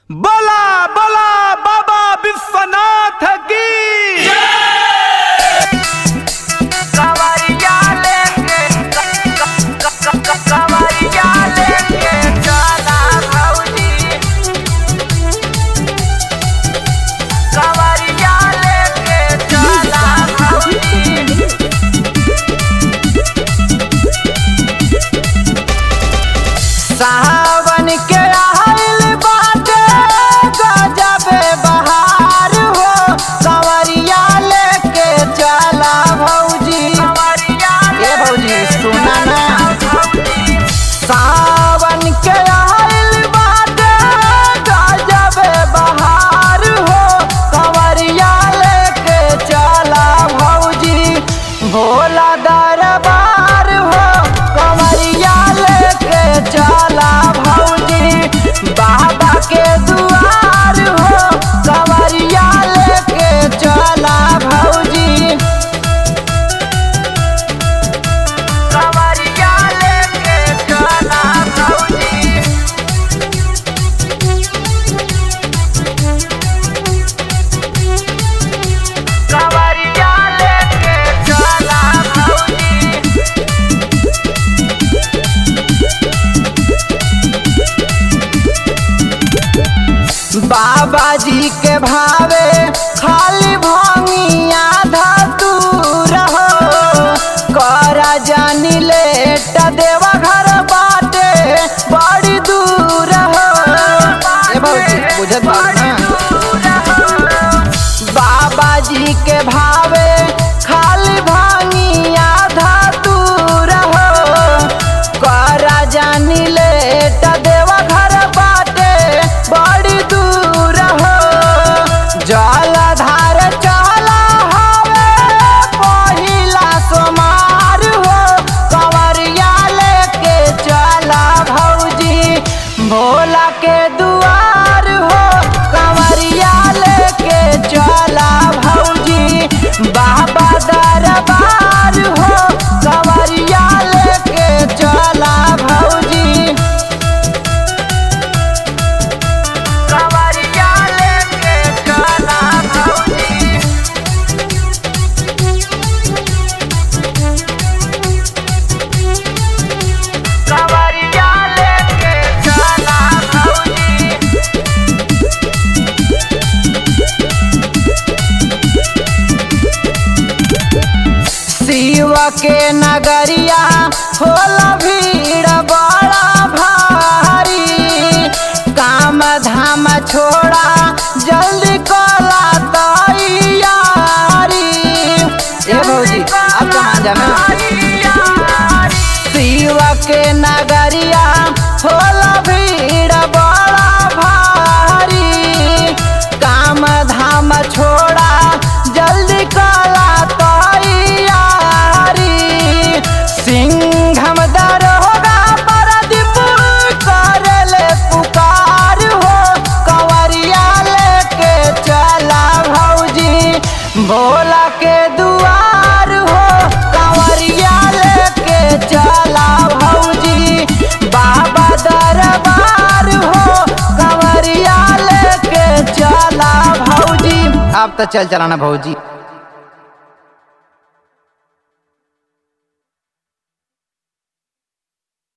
बला बला बाबा विश्वनाथ की कवरिया लेके कवरिया लेके चला भौजी कवरिया लेके चला भौजी सावन के आइल बाटे गजबे बहार हो कवरिया लेके चला भौजी ए भौजी सुना ना सावन के आइल बाटे गजबे बहार हो कवरिया लेके चला भौजी भोला दरबार हो कवरिया लेके चला भौजी बाबा के दुआर हो कवरिया लेके चला भौजी कवरिया लेके चला भौजी कवरिया लेके चला भौजी बाबा जी के भावे खाली भंगिया धतूर हो करा जानी लेट देवा घर बाटे बड़ी दूर हो ए भौजी बुझत बात ना बाबा जी के भावे खाली भांगिया धतूर हो करा जानी लेट देवा घर बाटे बड़ी दूर हो जलधार चला हवे पहिला सोमार हो कंवरिया लेके चला भौजी भोला के दुआर हो कंवरिया लेके चला भौजी बाबा दरबार हो कंवरिया लेके चला भौजी कवरिया लेके चला भौजी कवरिया लेके चला भौजी शिव के नगरिया होला भीड़ बड़ा भारी काम धाम छोड़ा जल्दी कला तैयारी ए भौजी अब कहाँ जाना शिव के नगरिया होला भीड़ बड़ा भारी काम धाम छोड़ा जल्दी कला तैयारी सिंघम दरोगा परदीप करले पुकार हो कंवरिया लेके चला भौजी भोला के दुआर हो कंवरिया लेके चला भौजी बाबा दरबार हो कंवरिया लेके चला भौजी अब तो चल चलाना भौजी